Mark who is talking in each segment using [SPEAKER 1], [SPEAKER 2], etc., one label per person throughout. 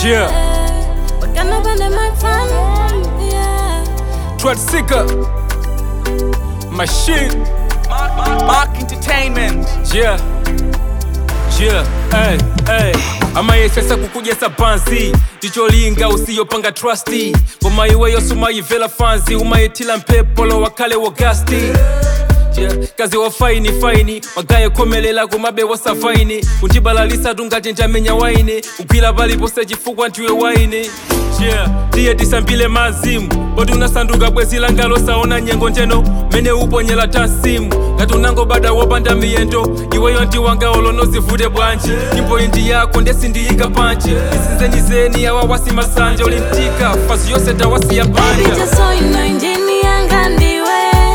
[SPEAKER 1] Yeah.
[SPEAKER 2] Wakanda pande makfan. Yeah.
[SPEAKER 1] Trot Seeker. Machine.
[SPEAKER 3] Mark Entertainment.
[SPEAKER 1] Yeah. Yeah. Hey, hey. amayesesa kukujesa pansi ticholinga usiyopanga trusti ngoma iweyo sumayivela fanzi umayitila mpepolo wakale wogasti Yeah. kazi wa faini faini magaye khomelela kumabe wasavaini kundibalalisa tungati njamenya waini kugwira palipose chifukwa ndiwe waini yeah. tiye tisambile mazimu poti unasanduka bwezi langalo saona nyengo njeno mene uponyela tansimu ngati unangobada wopanda miyendo iweyo ndiwanga olonozivute bwanji nyimbo indi yako ndesindiyika panji isinzenizeni awa wasimasanja ulimtika fazi yose tawasiya
[SPEAKER 2] Baby,
[SPEAKER 1] panja
[SPEAKER 2] just so you know, injini yanga ndiwe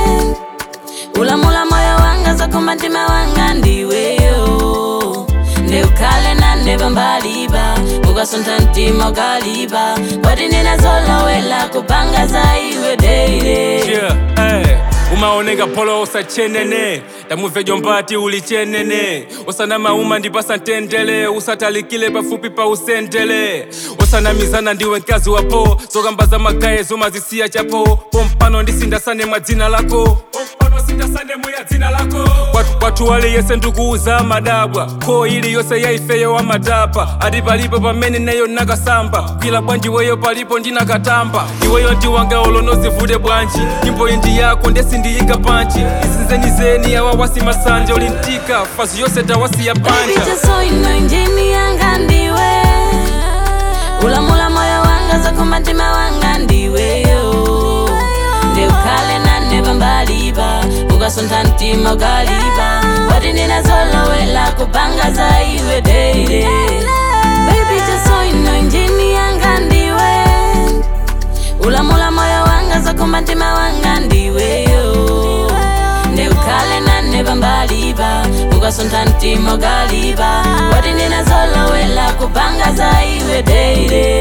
[SPEAKER 2] ulamula moyo wanga zakumatima wanga ndiweyo ndeukhale nane pambaliba ukasuntha mtima ukaliba kwati ninazolowela kupanga za iwe deile
[SPEAKER 1] Yeah, hey. umaoneka polo usachenene tamuve jombati ulichenene usanamauma ndipasa ntendele usatalikile pafupi pa usendele usanamizana ndiwe mkazi wapo zokamba za magaye zomazisiya chapo pompano ndisindasane mwa dzina lako pompano sindasane muya dzina lako Watu- watu waliyese ndikuuza madabwa ko ili yose yaifeyo wa madapa ati palipo pamene neyo nakasamba kwila bwanji weyo palipo ndinakatamba iweyo ndiwanga olonozivute bwanji nyimbo indi yako ndesindiyika panji isinzenizeni awa wasimasanja ulimtika fazi yose tawasiya
[SPEAKER 2] Baby,
[SPEAKER 1] panja
[SPEAKER 2] just so you know, injini yanga ndiwe ulamula moyo wanga zakumatima wanga ndiweyo ndeukhale nane pambaliba ukasuntha mtima ukaliba kwati ninazolowela kupanga za iwe deile Baby, just so you know, injini yanga ndiwe ulamula moyo wanga zakumatima wanga ndiweyo ndeukhale nane pambaliba ukasuntha mtima ukaliba kwati ninazolowela kupanga za iwe deile